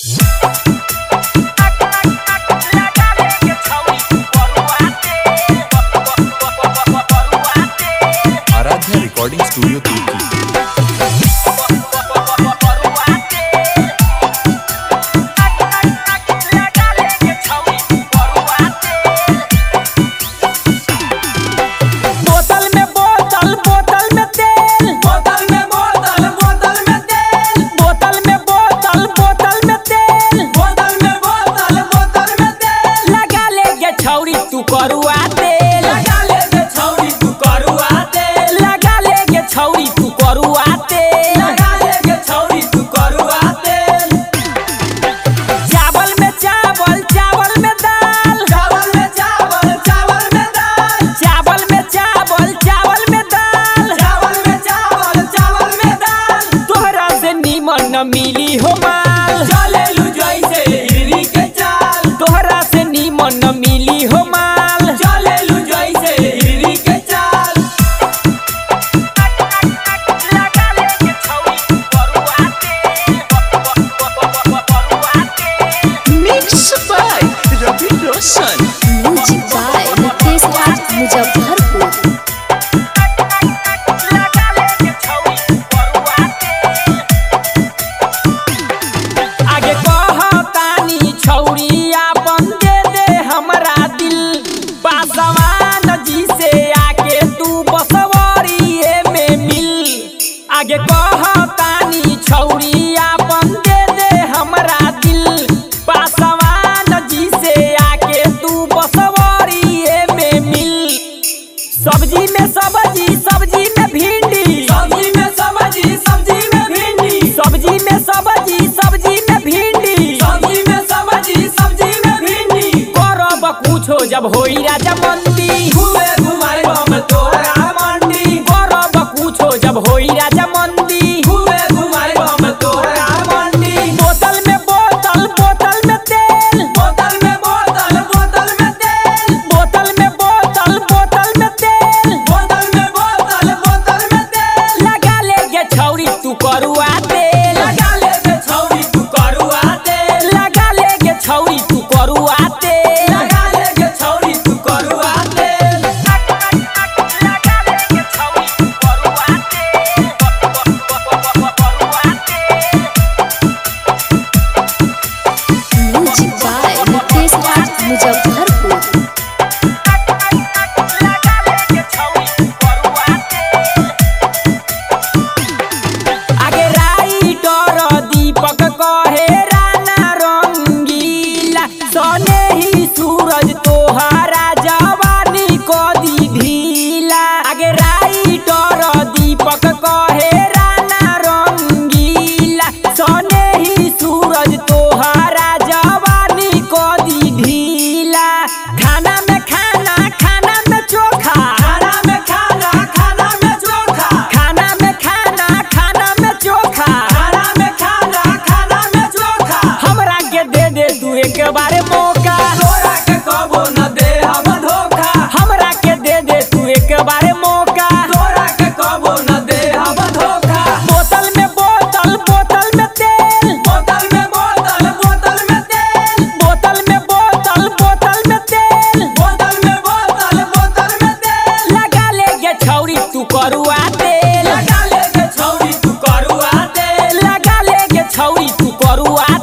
Aaradhya recording studio तुर्की बोतल में बोतल बोतल में तेल बोतल में बोतल बोतल में तेल बोतल में बोतल बोतल में तेल बोतल में बोतल बोतल में तेल लगा ले गे छौरी तू करुआ तेल लगा ले गे छौरी तू करुआ तेल लगा ले गे छौरी तू करुआ तेल लगा ले गे छौरी तू करुआ तेल चावल में चावल चावल में दाल चावल में चावल चावल में दाल चावल में चावल चावल में दाल चावल में चावल चावल में दाल तोहरा से नीमन न मिली हो माल चले लू जैसे हिरनी के चाल तोहरा से नीमन न मिली हो माल चले लू जैसे हिरनी के चाल लगा ले गे छौरी तू करुआ तेल करुआ तेल Mixed by Ravi Roshan. Music by Nitesh Raj Muzaffarpur लगा ले गे छौरी तू करुआ तेल आगे कहतानी छौरी आपन दे दे हमरा दिल पासवान जी से आके तू बसवरिए में मिल आगे कहतानी छौरी आपन दे दे हमरा दिल पासवान जी से आके तू बसवरिए में मिल सब्जी में सब्जी सब्जी में भिंडी सब्जी में सब्जी सब्जी में भिंडी सब्जी में सब्जी सब्जी में भिंडी सब्जी में सब्जी सब्जी में भिंडी करब कुछो जब होई राजा मंदी घूमे घुमाई हम तोरा मंडी करब कुछो जब होई राजा मंदी घूमे घुमाई हम तोरा मंडी बोतल में बोतल बोतल में तेल बोतल में बोतल बोतल में तेल बोतल में बोतल बोतल में तेल बोतल में बोतल बोतल में तेल लगा ले गे छौरी तू करुआ तेल लगा ले गे छौरी तू करुआ तेल लगा ले गे छौरी तू करुआ तेल लगा ले गे छौरी तू करुआ तेल लगा ले गे छौरी तू करुआ तेल करुआ तेल म्यूजिक बाय नितेश राज मुजफ्फरपुर लगा ले गे छौरी तू करुआ तेल आगे राइटर दीपक कहे राना रंगीला सने ही सूरज तोहारा जवानी को दी ढीला आगे राइटर दीपक कहे राना रंगीला सने ही सूरज तोहारा जवानी को दी ढीला खाना में खाना खाना में चोखा खाना में खाना खाना में चोखा खाना में खाना खाना में चोखा खाना में खाना खाना में चोखा हमरा के दे दे तू एक बार मौका तोरा के कबो न दे हम धोखा हमरा के दे दे तू एक बार मौका तोरा के कबो न दे हम धोखा बोतल में बोतल बोतल में तेल बोतल में बोतल बोतल में तेल बोतल में बोतल बोतल में तेल बोतल में बोतल बोतल में तेल लगा ले गे छौरी तू करुआ तेल लगा ले गे छौरी तू करुआ तेल लगा ले गे छौरी तू करुआ